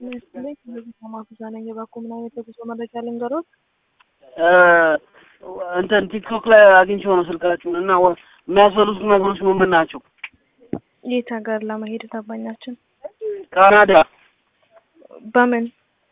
ላይ ማፉዛ ነኝ። የባኮ ምን አይነት የጉዞ መረጃ ልንገሮት? እንትን ቲክቶክ ላይ አግኝቼው ነው ስልካችሁን እና ወ- የሚያስፈልጉት ነገሮች ምን ምን ናቸው? የት ሀገር ለመሄድ ታባኛችን? ካናዳ በምን?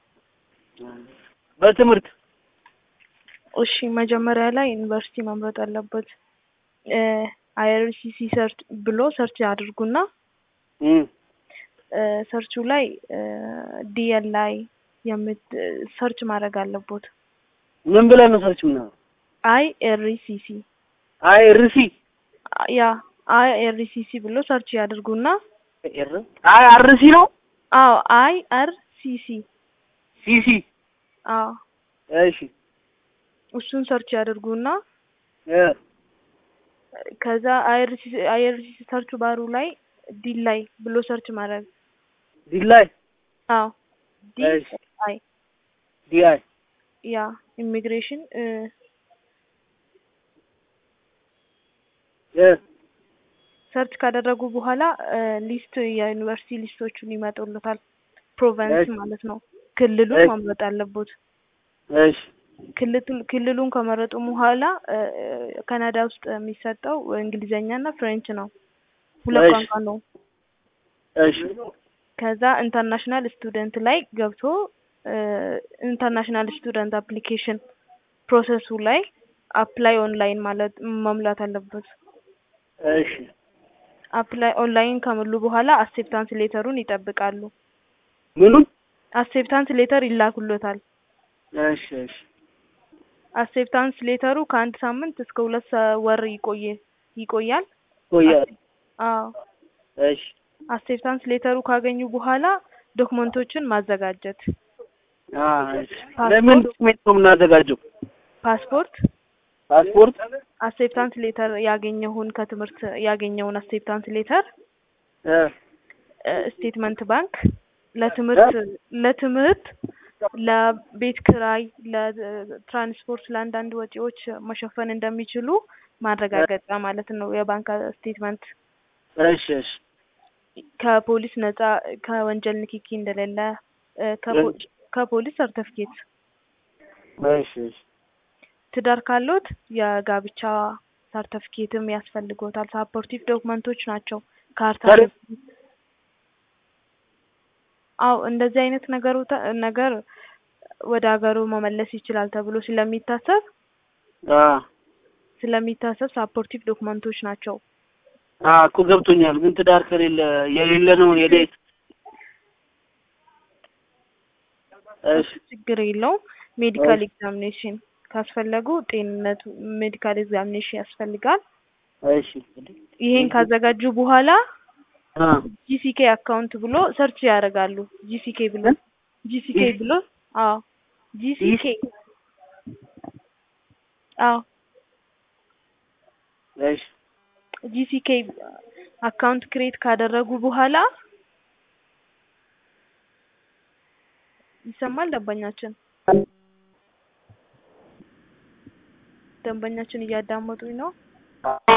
በትምህርት እሺ መጀመሪያ ላይ ዩኒቨርሲቲ መምረጥ አለበት። አይአርሲሲ ሰርች ብሎ ሰርች አድርጉና እም፣ ሰርቹ ላይ ዲኤል ላይ የምት ሰርች ማድረግ አለቦት። ምን ብለን ነው ሰርች ምናምን? አይ ኤርሲሲ አይ ርሲ ያ አይ ኤርሲሲ ብሎ ሰርች ያድርጉና ኤር አይ አርሲ ነው አዎ አይ አር ሲሲ ሲሲ አዎ እሺ እሱን ሰርች ያድርጉና እ ከዛ አይአርሲሲ አይአርሲሲ ሰርች ባሩ ላይ ዲ ላይ ብሎ ሰርች ማድረግ ዲላይ አዎ ዲ እሺ። አይ ዲአይ ያ ኢሚግሬሽን እ ሰርች ካደረጉ በኋላ ሊስት የዩኒቨርሲቲ ሊስቶቹን ይመጡልታል። ፕሮቨንስ እሺ። ማለት ነው። ክልሉን እሺ። መምረጥ አለቦት። እሺ ክልቱ- ክልሉን ከመረጡ በኋላ ካናዳ ውስጥ የሚሰጠው እንግሊዘኛ እና ፍሬንች ነው። ሁለት እሺ። ቋንቋ ነው። እሺ ከዛ ኢንተርናሽናል ስቱደንት ላይ ገብቶ ኢንተርናሽናል ስቱደንት አፕሊኬሽን ፕሮሰሱ ላይ አፕላይ ኦንላይን ማለት መሙላት አለበት። እሺ አፕላይ ኦንላይን ከሞሉ በኋላ አክሴፕታንስ ሌተሩን ይጠብቃሉ። ምኑን? አክሴፕታንስ ሌተር ይላኩሎታል። እሺ እሺ አክሴፕታንስ ሌተሩ ከአንድ ሳምንት እስከ ሁለት ሰ- ወር ይቆየ ይቆያል። ቆያል። አዎ እሺ አክሴፕታንስ ሌተሩ ካገኙ በኋላ ዶክመንቶችን ማዘጋጀት፣ አ እሺ ለምን ዶክሜንት ነው የምናዘጋጀው? ፓስፖርት፣ ፓስፖርት አክሴፕታንስ ሌተር ያገኘውን ከትምህርት ያገኘውን አክሴፕታንስ ሌተር፣ እ ስቴትመንት ባንክ ለትምህርት ለትምህርት ለቤት ክራይ፣ ለትራንስፖርት፣ ለአንዳንድ ወጪዎች መሸፈን እንደሚችሉ ማረጋገጫ ማለት ነው። የባንክ ስቴትመንት እሺ እሺ ከፖሊስ ነጻ ከወንጀል ንክኪ እንደሌለ እ፣ ከፖ- ከፖሊስ ሰርተፍኬት፣ እሺ እሺ ትዳር ካሎት የጋብቻ ሰርተፍኬትም ያስፈልጎታል። ሳፖርቲቭ ዶክመንቶች ናቸው። ካርታ ሰርግ? አው እንደዚህ አይነት ነገሩ ተ- ነገር ወደ ሀገሩ መመለስ ይችላል ተብሎ ስለሚታሰብ አ ስለሚታሰብ ሳፖርቲቭ ዶክመንቶች ናቸው። አ እኮ ገብቶኛል። ግን ትዳር ከሌለ የሌለ ነው የዴት እሺ ችግር የለውም። ሜዲካል ኤግዛሚኔሽን ካስፈለጉ ጤንነቱ ሜዲካል ኤግዛሚኔሽን ያስፈልጋል። እሺ ይሄን ካዘጋጁ በኋላ አ ጂሲኬ አካውንት ብሎ ሰርች ያደርጋሉ። ጂሲኬ ብሎ ጂሲኬ ብሎ አዎ ጂሲኬ አዎ እሺ ጂሲኬ አካውንት ክሬት ካደረጉ በኋላ ይሰማል። ደንበኛችን ደንበኛችን እያዳመጡኝ ነው።